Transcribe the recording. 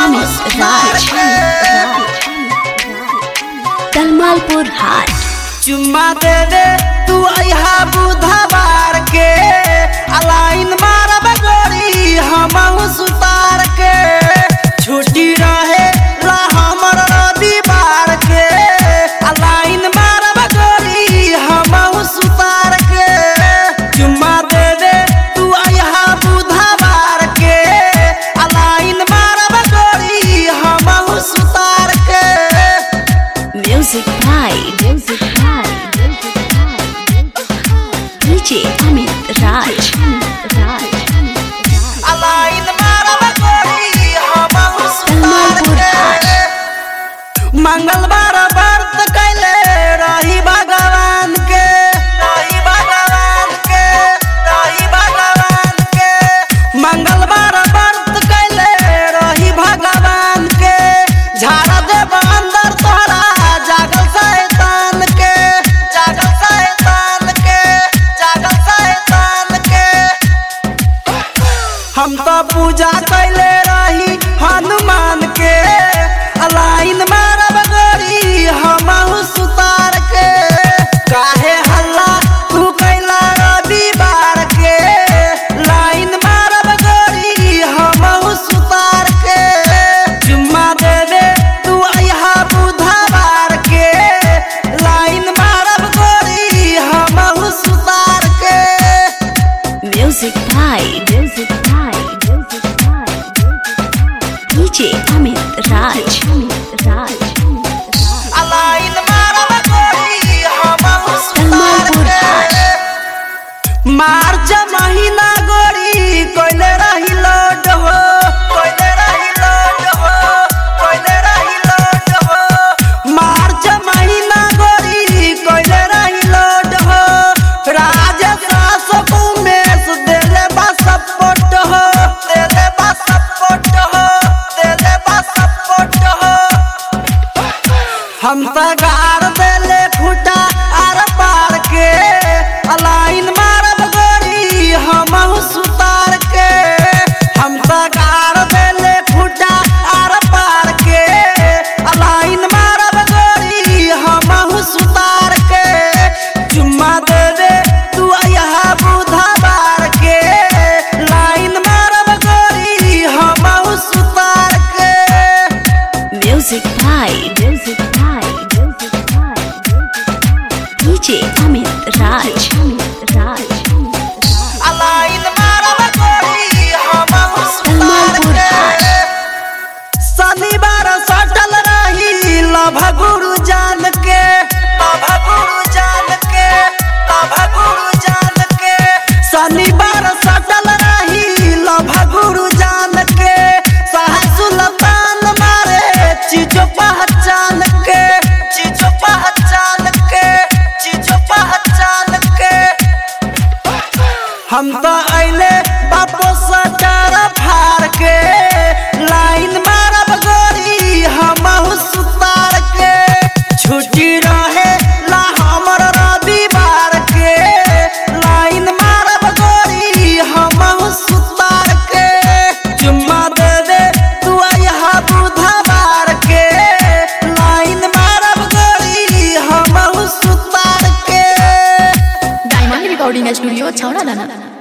अमित राज तलमालपुर हाट चुम्मा दे दे तू अहा बुधवार के अलाइन मारब गोरी हम सुतार के छुट्टी रहे ला हमर रविवार के अलाइन मारब गोरी हम सुतार के चुम्मा दे दे तू अहा बुधवार के अलाइन मारब गोरी हम सुतार के म्यूजिक भाई म्यूजिक भाई डीजे अमित राज अलाइन मारब गोरी हम सुतार के मंगलवार व्रत कैले रही भगवान के रही भगवान के रही भगवान के मंगलवार व्रत कैले रही भगवान के झाड़ देब अंदर तोरा जागल शैतान के जागल शैतान के जागल शैतान के हम तो पूजा कैले रही हनुमान के अलाइन मारब गोरी हम सुतार के काहे हल्ला तू कैला रविवार के लाइन मारब गोरी हम सुतार के जुम्मा दे दे तू अहा बुधवार के लाइन मारब गोरी हम सुतार के म्यूजिक भाई म्यूजिक भाई म्यूजिक भाई डीजे अमित राज अलाइन मारब गोरी हम सुतार के मार्च महीना गोरी कोइले रही लोड हो कोइले रही लोड हो कोइले रही लोड हो मार्च महीना गोरी कोइले रही लोड हो राजेश उमेश देले बा सपोर्ट हो देले बा सपोर्ट हो देले बा सपोर्ट हो हम त गार देले फूटा आर पार के अलाइन मारब गोरी हम सुतार के हम त गार देले फूटा आर पार के अलाइन मारब गोरी हम सुतार के चुम्मा दे दे तू अहा बुधवार के लाइन मारब गोरी हम सुतार के म्यूजिक भाई म्यूजिक भाई म्यूजिक भाई डीजे अमित राज अलाइन मारब गोरी हम सुतार के शनिवार सटल रही लभ गुरु जान के लभ गुरु जान के लभ गुरु जान के शनिवार सटल रही लभ गुरु जान के सह सुल्तान मारे चीजो पहचान के चीजो पहचान के चीजो पहचान के हम तो अइले बापो सटार फार के लाइन मारब गोरी हम सुतार के छुट्टी रहे ला हमर रविवार के लाइन मारब गोरी हम सुतार के चुम्मा दे दे तू अहा बुधवार के लाइन मारब गोरी हम सुतार के डायमंड रिकॉर्डिंग स्टूडियो छौड़ा दाना